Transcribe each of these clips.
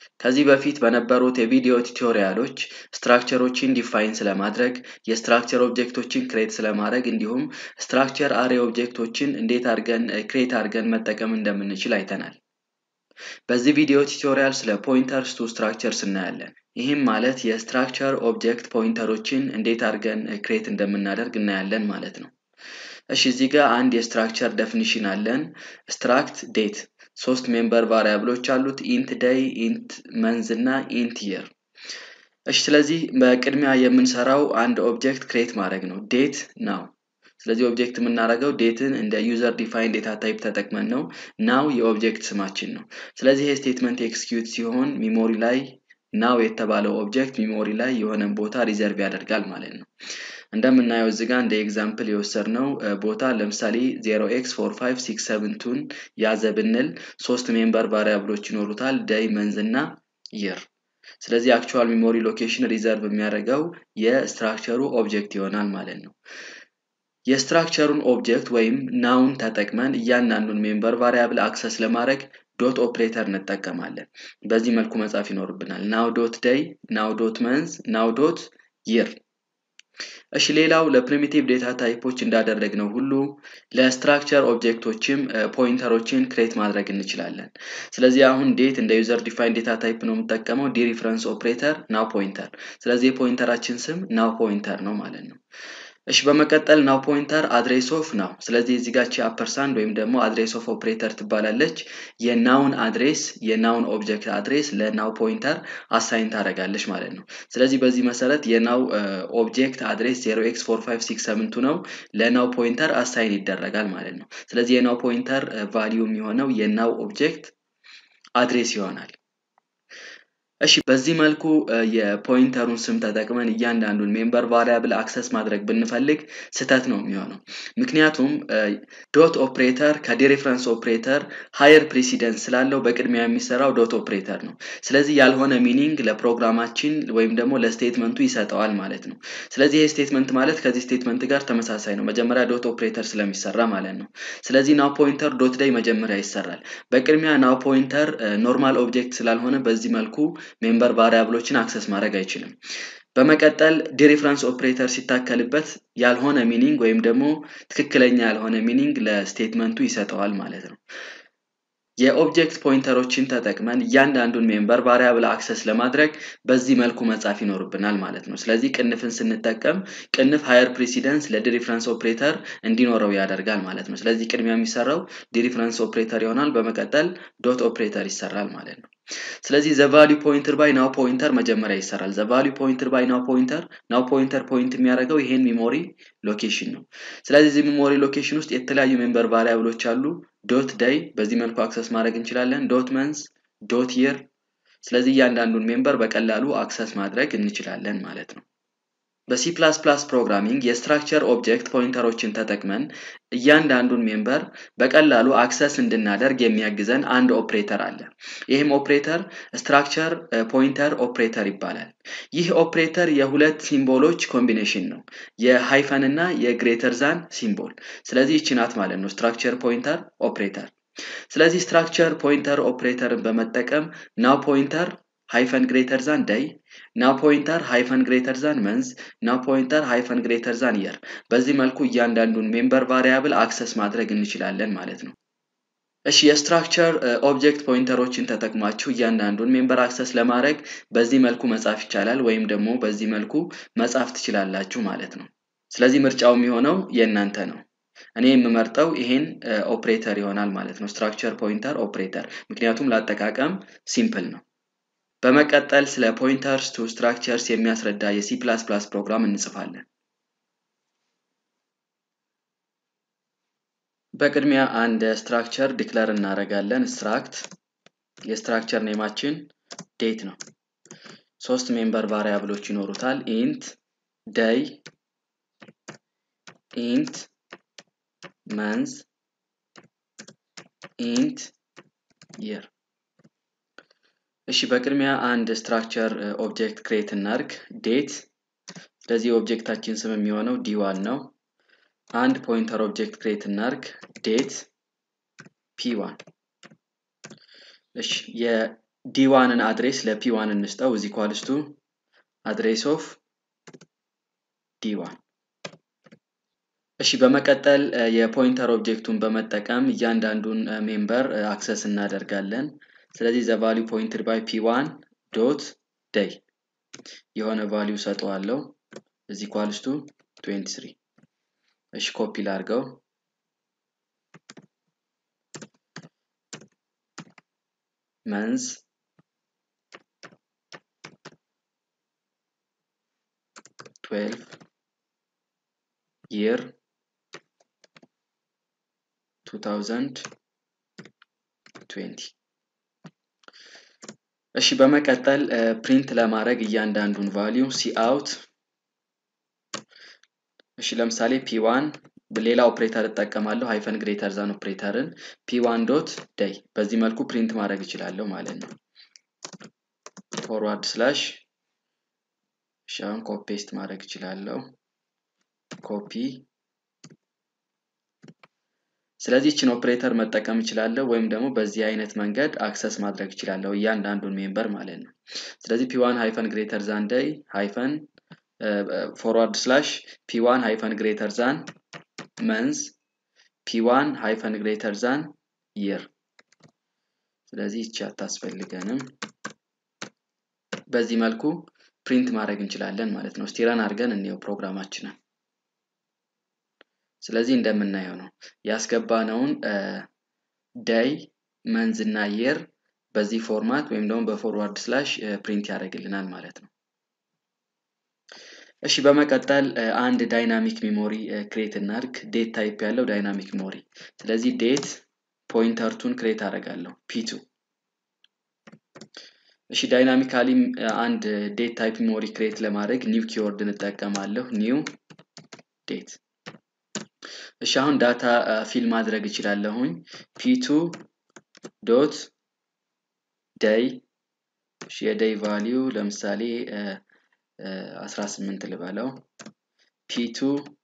ከዚህ በፊት በነበሩት የቪዲዮ ቱቶሪያሎች ስትራክቸሮችን ዲፋይን ስለማድረግ የስትራክቸር ኦብጀክቶችን ክሬት ስለማድረግ እንዲሁም ስትራክቸር አሬ ኦብጀክቶችን እንዴት አድርገን ክሬት አድርገን መጠቀም እንደምንችል አይተናል። በዚህ ቪዲዮ ቱቶሪያል ስለ ፖይንተርስ ቱ ስትራክቸርስ እናያለን። ይህም ማለት የስትራክቸር ኦብጀክት ፖይንተሮችን እንዴት አድርገን ክሬት እንደምናደርግ እናያለን ማለት ነው። እሺ እዚህ ጋር አንድ የስትራክቸር ደፊኒሽን አለን። ስትራክት ዴት ሶስት ሜምበር ቫሪያብሎች አሉት ኢንት ደይ፣ ኢንት መንዝ እና ኢንት የር። እሺ ስለዚህ በቅድሚያ የምንሰራው አንድ ኦብጀክት ክሬት ማድረግ ነው። ዴት ናው። ስለዚህ ኦብጀክት የምናደርገው ዴትን እንደ ዩዘር ዲፋይን ዴታ ታይፕ ተጠቅመን ነው። ናው የኦብጀክት ስማችን ነው። ስለዚህ ይሄ ስቴትመንት ኤክስኪዩት ሲሆን ሚሞሪ ላይ ናው የተባለው ኦብጀክት ሚሞሪ ላይ የሆነን ቦታ ሪዘርቭ ያደርጋል ማለት ነው። እንደምናየው እዚህ ጋር እንደ ኤግዛምፕል የወሰድነው ቦታ ለምሳሌ 0x4567ቱን ያዘ ብንል ሶስት ሜምበር ቫሪያብሎች ይኖሩታል ደይ መንዝ እና የር። ስለዚህ አክቹዋል ሚሞሪ ሎኬሽን ሪዘርቭ የሚያደርገው የስትራክቸሩ ኦብጀክት ይሆናል ማለት ነው። የስትራክቸሩን ኦብጀክት ወይም ናውን ተጠቅመን እያንዳንዱን ሜምበር ቫሪያብል አክሰስ ለማድረግ ዶት ኦፕሬተር እንጠቀማለን። በዚህ መልኩ መጻፍ ይኖርብናል። ናው ዶት ደይ፣ ናው ዶት መንዝ፣ ናው ዶት ይር። እሺ ሌላው ለፕሪሚቲቭ ዴታ ታይፖች እንዳደረግነው ሁሉ ለስትራክቸር ኦብጀክቶችም ፖይንተሮችን ክሬት ማድረግ እንችላለን። ስለዚህ አሁን ዴት እንደ ዩዘር ዲፋይን ዴታ ታይፕ ነው የምጠቀመው። ዲ ሪፍረንስ ኦፕሬተር ናው ፖይንተር። ስለዚህ የፖይንተራችን ስም ናው ፖይንተር ነው ማለት ነው። እሺ በመቀጠል ናው ፖይንተር አድሬስ ኦፍ ናው። ስለዚህ እዚህ ጋር አፐርሳንድ ወይም ደግሞ አድሬስ ኦፍ ኦፕሬተር ትባላለች። የናውን አድሬስ የናውን ኦብጀክት አድሬስ ለናው ፖይንተር አሳይን ታደርጋለች ማለት ነው። ስለዚህ በዚህ መሰረት የናው ኦብጀክት አድሬስ 0x4567 ነው ለናው ፖይንተር አሳይን ይደረጋል ማለት ነው። ስለዚህ የናው ፖይንተር ቫሊዩ የሚሆነው የናው ኦብጀክት አድሬስ ይሆናል። እሺ በዚህ መልኩ የፖይንተሩን ስም ተጠቅመን እያንዳንዱን ሜምበር ቫሪያብል አክሰስ ማድረግ ብንፈልግ ስህተት ነው የሚሆነው። ምክንያቱም ዶት ኦፕሬተር ከዲሬፍረንስ ኦፕሬተር ሃየር ፕሬሲደንስ ስላለው በቅድሚያ የሚሰራው ዶት ኦፕሬተር ነው። ስለዚህ ያልሆነ ሚኒንግ ለፕሮግራማችን ወይም ደግሞ ለስቴትመንቱ ይሰጠዋል ማለት ነው። ስለዚህ ይህ ስቴትመንት ማለት ከዚህ ስቴትመንት ጋር ተመሳሳይ ነው። መጀመሪያ ዶት ኦፕሬተር ስለሚሰራ ማለት ነው። ስለዚህ ናው ፖይንተር ዶት ላይ መጀመሪያ ይሰራል። በቅድሚያ ናው ፖይንተር ኖርማል ኦብጀክት ስላልሆነ በዚህ መልኩ ሜምበር ቫሪያብሎችን አክሰስ ማድረግ አይችልም። በመቀጠል ዲሪፍረንስ ኦፕሬተር ሲታከልበት ያልሆነ ሚኒንግ ወይም ደግሞ ትክክለኛ ያልሆነ ሚኒንግ ለስቴትመንቱ ይሰጠዋል ማለት ነው። የኦብጀክት ፖይንተሮችን ተጠቅመን እያንዳንዱን ሜምበር ቫሪያብል አክሰስ ለማድረግ በዚህ መልኩ መጻፍ ይኖርብናል ማለት ነው። ስለዚህ ቅንፍን ስንጠቀም ቅንፍ ሃየር ፕሬሲደንስ ለዲሪፍረንስ ኦፕሬተር እንዲኖረው ያደርጋል ማለት ነው። ስለዚህ ቅድሚያ የሚሰራው ዲሪፍረንስ ኦፕሬተር ይሆናል። በመቀጠል ዶት ኦፕሬተር ይሰራል ማለት ነው። ስለዚህ ዘ ቫሊዩ ፖይንተር ባይ ናው ፖይንተር መጀመሪያ ይሰራል። ዘ ቫሊዩ ፖይንተር ባይ ናው ፖይንተር ናው ፖይንተር ፖይንት የሚያደርገው ይሄን ሚሞሪ ሎኬሽን ነው። ስለዚህ እዚህ ሚሞሪ ሎኬሽን ውስጥ የተለያዩ ሜምበር ቫሪያብሎች አሉ። ዶት ደይ በዚህ መልኩ አክሰስ ማድረግ እንችላለን። ዶት መንዝ፣ ዶት የር። ስለዚህ እያንዳንዱን ሜምበር በቀላሉ አክሰስ ማድረግ እንችላለን ማለት ነው። በሲ ፕላስ ፕላስ ፕሮግራሚንግ የስትራክቸር ኦብጀክት ፖይንተሮችን ተጠቅመን እያንዳንዱን ሜምበር በቀላሉ አክሰስ እንድናደርግ የሚያግዘን አንድ ኦፕሬተር አለ። ይህም ኦፕሬተር ስትራክቸር ፖይንተር ኦፕሬተር ይባላል። ይህ ኦፕሬተር የሁለት ሲምቦሎች ኮምቢኔሽን ነው፣ የሃይፈን እና የግሬተር ዛን ሲምቦል። ስለዚህ ይቺ ናት ማለት ነው ስትራክቸር ፖይንተር ኦፕሬተር። ስለዚህ ስትራክቸር ፖይንተር ኦፕሬተርን በመጠቀም ናው ፖይንተር ሃይፈን ግሬተር ዛን ደይ ናው ፖይንተር ሃይፈን ግሬተር ዛን መንዝ ናው ፖይንተር ሃይፈን ግሬተር ዛን የር። በዚህ መልኩ እያንዳንዱን ሜምበር ቫሪያብል አክሰስ ማድረግ እንችላለን ማለት ነው። እሺ የስትራክቸር ኦብጀክት ፖይንተሮችን ተጠቅማችሁ እያንዳንዱን ሜምበር አክሰስ ለማድረግ በዚህ መልኩ መጻፍ ይቻላል፣ ወይም ደግሞ በዚህ መልኩ መጻፍ ትችላላችሁ ማለት ነው። ስለዚህ ምርጫው የሚሆነው የእናንተ ነው። እኔ የምመርጠው ይሄን ኦፕሬተር ይሆናል ማለት ነው፣ ስትራክቸር ፖይንተር ኦፕሬተር፣ ምክንያቱም ለአጠቃቀም ሲምፕል ነው። በመቀጠል ስለ ፖይንተርስ ቱ ስትራክቸርስ የሚያስረዳ የሲ ፕላስ ፕላስ ፕሮግራም እንጽፋለን። በቅድሚያ አንድ ስትራክቸር ዲክለር እናደርጋለን። ስትራክት የስትራክቸር ኔማችን ዴት ነው። ሶስት ሜምበር ቫሪያብሎች ይኖሩታል። ኢንት ደይ፣ ኢንት መንዝ፣ ኢንት የር። እሺ በቅድሚያ አንድ ስትራክቸር ኦብጀክት ክሬት እናርግ። ዴት ስለዚህ ኦብጀክታችን ስም የሚሆነው ዲዋን ነው። አንድ ፖይንተር ኦብጀክት ክሬት እናርግ። ዴት ፒዋን እሺ ዲ1ን አድሬስ ለፒ1 እንስጠው እዚ ኳልስቱ አድሬስ ኦፍ ዲ1 እሺ በመቀጠል የፖይንተር ኦብጀክቱን በመጠቀም እያንዳንዱን ሜምበር አክሰስ እናደርጋለን ስለዚህ ዘ ቫሊዩ ፖይንትድ ባይ ፒ1 ዶት ደይ የሆነ ቫሊዩ ሰጠዋለው እዚ ኳልስቱ 23 እሺ ኮፒ ላርገው መንዝ ትዌልቭ year 2020 እሺ በመቀጠል ፕሪንት ለማድረግ እያንዳንዱን ቫሊዩ ሲአውት እሺ ለምሳሌ ፒ1 ሌላ ኦፕሬተር እጠቀማለሁ ሃይፈን ግሬተር ዛን ኦፕሬተርን ፒ1 ዶት ደይ በዚህ መልኩ ፕሪንት ማድረግ እችላለሁ ማለት ነው ፎርዋርድ ስላሽ እሺ አሁን ኮፒ ፔስት ማድረግ እችላለሁ ኮፒ ስለዚህ ችን ኦፕሬተር መጠቀም እችላለሁ ወይም ደግሞ በዚህ አይነት መንገድ አክሰስ ማድረግ እችላለሁ እያንዳንዱን ሜምበር ማለት ነው ስለዚህ ፒዋን ሃይፈን ግሬተር ዛን ደይ ሃይፈን ፎርዋርድ ስላሽ ፒዋን ሃይፈን ግሬተር ዛን መንዝ ፒዋን ሃይፈን ግሬተር ዛን ይር ስለዚህ ይቺ አታስፈልገንም በዚህ መልኩ ፕሪንት ማድረግ እንችላለን ማለት ነው ስቲረን አድርገን እንየው ፕሮግራማችንን ስለዚህ እንደምናየው ነው ያስገባነውን ደይ መንዝ እና የር በዚህ ፎርማት ወይም ደግሞ በፎርዋርድ ስላሽ ፕሪንት ያደርግልናል ማለት ነው እሺ በመቀጠል አንድ ዳይናሚክ ሚሞሪ ክሬት እናድርግ ዴት ታይፕ ያለው ዳይናሚክ ሚሞሪ ስለዚህ ዴት ፖይንተርቱን ክሬት አደርጋለሁ ፒቱ እሺ ዳይናሚካሊ አንድ ዴት ታይፕ ሚሞሪ ክሬት ለማድረግ ኒው ኪወርድ እንጠቀማለሁ ኒው ዴት እሺ አሁን ዳታ ፊል ማድረግ እችላለሁኝ ፒቱ ዶት ደይ የደይ ቫሊዩ ለምሳሌ 18 ልበለው ፒቱ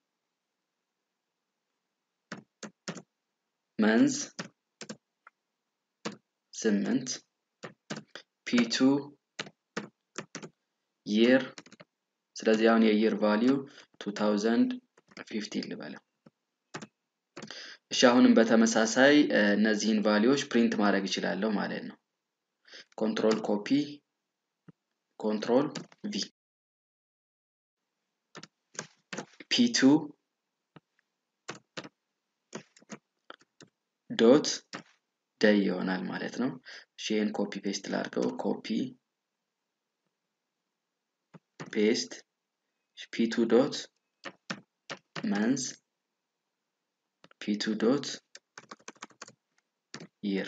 መንዝ 8 ፒቱ ይር ስለዚህ አሁን የይር ቫሊዩ 2015 ልበለው እሺ አሁንም በተመሳሳይ እነዚህን ቫሊዎች ፕሪንት ማድረግ እችላለሁ ማለት ነው ኮንትሮል ኮፒ ኮንትሮል ቪ ፒቱ ዶት ደይ ይሆናል ማለት ነው ይህን ኮፒ ፔስት ላድርገው ኮፒ ፔስት ፒቱ ዶት መንዝ ፒቱ ዶት ይር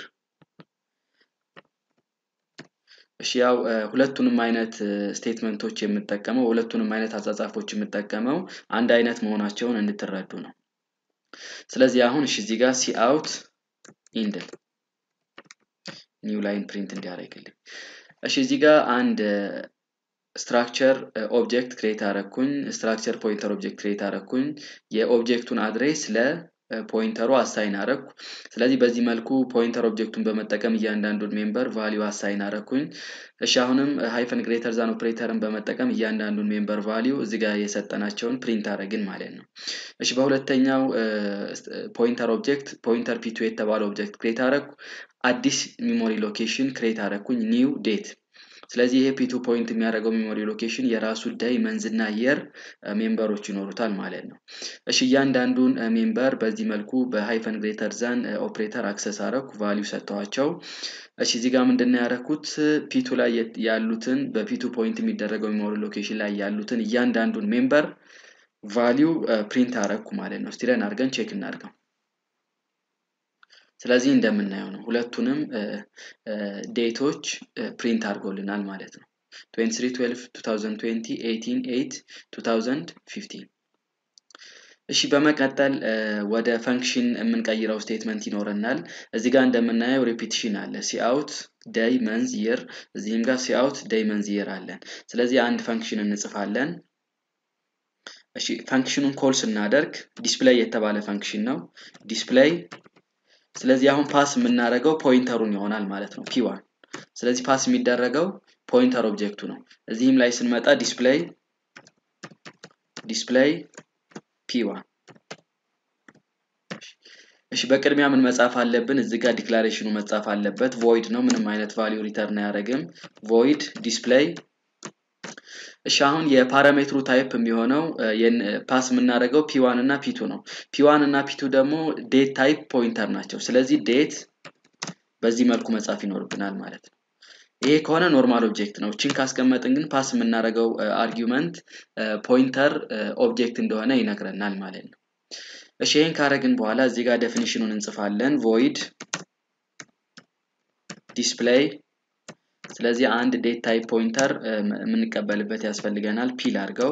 እሺ ያው ሁለቱንም አይነት ስቴትመንቶች የምጠቀመው ሁለቱንም አይነት አጻጻፎች የምጠቀመው አንድ አይነት መሆናቸውን እንድትረዱ ነው ስለዚህ አሁን እሺ እዚህ ጋር ሲአውት ኢንድል ኒው ላይን ፕሪንት እንዲያደርግልኝ እሺ እዚህ ጋር አንድ ስትራክቸር ኦብጀክት ክሬት አረኩኝ ስትራክቸር ፖይንተር ኦብጀክት ክሬት አረኩኝ የኦብጀክቱን አድሬስ ለፖይንተሩ አሳይን አረኩ ስለዚህ በዚህ መልኩ ፖይንተር ኦብጀክቱን በመጠቀም እያንዳንዱን ሜምበር ቫሊዩ አሳይን አረኩኝ እሺ አሁንም ሃይፈን ግሬተር ዛን ኦፕሬተርን በመጠቀም እያንዳንዱን ሜምበር ቫሊዩ እዚህ ጋር የሰጠናቸውን ፕሪንት አረግን ማለት ነው እሺ በሁለተኛው ፖይንተር ኦብጀክት ፖይንተር ፒቱ የተባለ ኦብጀክት ክሬት አረኩ አዲስ ሚሞሪ ሎኬሽን ክሬት አረኩኝ ኒው ዴት ስለዚህ ይሄ ፒቱ ፖይንት የሚያደርገው ሜሞሪ ሎኬሽን የራሱ ዳይ መንዝና የር ሜምበሮች ይኖሩታል ማለት ነው እሺ እያንዳንዱን ሜምበር በዚህ መልኩ በሃይፈን ግሬተር ዛን ኦፕሬተር አክሰስ አረኩ ቫሊዩ ሰጥተዋቸው እሺ እዚህ ጋር ምንድነው ያደረኩት ፒቱ ላይ ያሉትን በፒቱ ፖይንት የሚደረገው ሜሞሪ ሎኬሽን ላይ ያሉትን እያንዳንዱን ሜምበር ቫሊዩ ፕሪንት አረኩ ማለት ነው ስቲለን አድርገን ቼክ እናድርገው ስለዚህ እንደምናየው ነው ሁለቱንም ዴቶች ፕሪንት አድርጎልናል ማለት ነው 2312 2020 2015 እሺ በመቀጠል ወደ ፈንክሽን የምንቀይረው ስቴትመንት ይኖረናል እዚህ ጋር እንደምናየው ሪፒቲሽን አለ ሲአውት ደይ መንዝ ይር እዚህም ጋር ሲአውት ደይ መንዝ ይር አለን ስለዚህ አንድ ፈንክሽን እንጽፋለን እሺ ፈንክሽኑን ኮል ስናደርግ ዲስፕሌይ የተባለ ፈንክሽን ነው ዲስፕሌይ ስለዚህ አሁን ፓስ የምናደርገው ፖይንተሩን ይሆናል ማለት ነው ፒዋን ስለዚህ ፓስ የሚደረገው ፖይንተር ኦብጀክቱ ነው እዚህም ላይ ስንመጣ ዲስፕሌይ ዲስፕሌይ ፒ1 እሺ በቅድሚያ ምን መጻፍ አለብን እዚህ ጋር ዲክላሬሽኑ መጻፍ አለበት ቮይድ ነው ምንም አይነት ቫሊዩ ሪተርን አያደርግም ቮይድ ዲስፕሌይ እሺ አሁን የፓራሜትሩ ታይፕ የሚሆነው ፓስ የምናደርገው ፒዋን እና ፒቱ ነው ፒዋን እና ፒቱ ደግሞ ዴት ታይፕ ፖይንተር ናቸው ስለዚህ ዴት በዚህ መልኩ መጻፍ ይኖርብናል ማለት ነው ይሄ ከሆነ ኖርማል ኦብጀክት ነው ችን ካስቀመጥን ግን ፓስ የምናደርገው አርጊመንት ፖይንተር ኦብጀክት እንደሆነ ይነግረናል ማለት ነው እሺ ይህን ካረግን በኋላ እዚህ ጋር ዴፊኒሽኑን እንጽፋለን ቮይድ ዲስፕሌይ ስለዚህ አንድ ዴት ታይፕ ፖይንተር የምንቀበልበት ያስፈልገናል ፒል አድርገው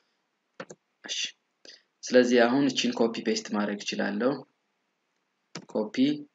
ስለዚህ አሁን እቺን ኮፒ ፔስት ማድረግ እችላለሁ ኮፒ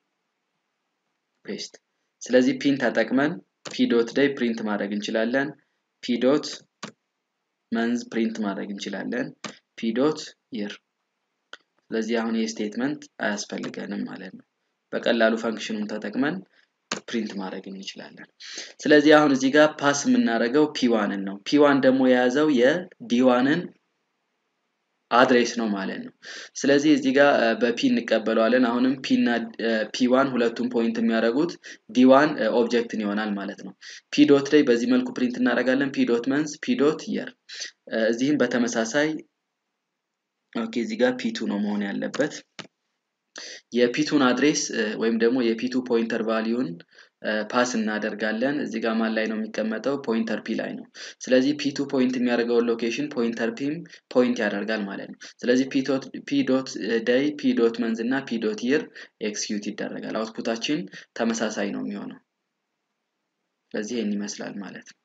ፔስት ስለዚህ ፒን ተጠቅመን ፒ ዶት ዴይ ፕሪንት ማድረግ እንችላለን ፒ ዶት መንዝ ፕሪንት ማድረግ እንችላለን ፒ ዶት ይር ስለዚህ አሁን ይህ ስቴትመንት አያስፈልገንም ማለት ነው በቀላሉ ፈንክሽኑን ተጠቅመን ፕሪንት ማድረግ እንችላለን ስለዚህ አሁን እዚህ ጋር ፓስ የምናደርገው ፒዋንን ነው ፒዋን ደግሞ የያዘው የዲዋንን አድሬስ ነው ማለት ነው ስለዚህ እዚህ ጋር በፒ እንቀበለዋለን አሁንም ፒ እና ፒዋን ሁለቱም ፖይንት የሚያደርጉት ዲዋን ኦብጀክትን ይሆናል ማለት ነው ፒ ዶት ላይ በዚህ መልኩ ፕሪንት እናደርጋለን ፒ ዶት መንስ ፒ ዶት የር እዚህም በተመሳሳይ ኦኬ እዚህ ጋር ፒቱ ነው መሆን ያለበት የፒቱን አድሬስ ወይም ደግሞ የፒቱ ፖይንተር ቫሊዩን ፓስ እናደርጋለን እዚህ ጋር ማን ላይ ነው የሚቀመጠው ፖይንተር ፒ ላይ ነው ስለዚህ ፒቱ ፖይንት የሚያደርገውን ሎኬሽን ፖይንተር ፒም ፖይንት ያደርጋል ማለት ነው ስለዚህ ፒ ዶት ደይ ፒ ዶት መንዝ እና ፒ ዶት ይር ኤክስኪዩት ይደረጋል አውትፑታችን ተመሳሳይ ነው የሚሆነው ስለዚህ ይህን ይመስላል ማለት ነው